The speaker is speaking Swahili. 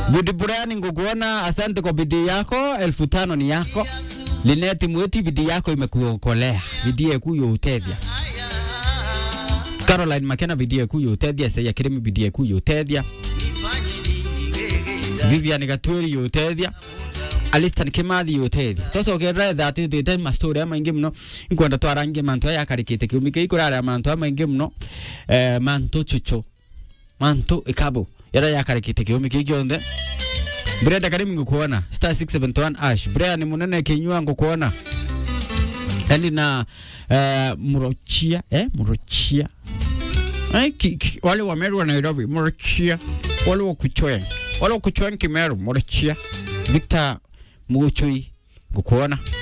Good Brian, ngukuona, asante kwa bidii yako, elfu tano ni yako. Lineti Mweti, bidii yako imekuokolea, bidii yaku yutethia. Caroline Makena, bidii yaku yutethia. Seya Kirimi, bidii yaku yutethia. Vivian Gatweri yutethia. Alistan Kimathi yutethia. Tocokerera thati thite mastori amaingi muno inkwenda twarangie mantu aya akarikite kiumi kii kurara mantu amaingi muno eh, mantu chuchu mantu ikabo yara yakarikite kiumi kii gionthe Brenda Karimi ngukuona star 671 ash Brian munene kinyua ngukuona yani na uh, Murochia eh Murochia Ay, ki, ki, wale wa Meru wa Nairobi Murochia wale wa Kuchwen wale wa Kuchwen Kimeru Murochia Victor Muchui ngukuona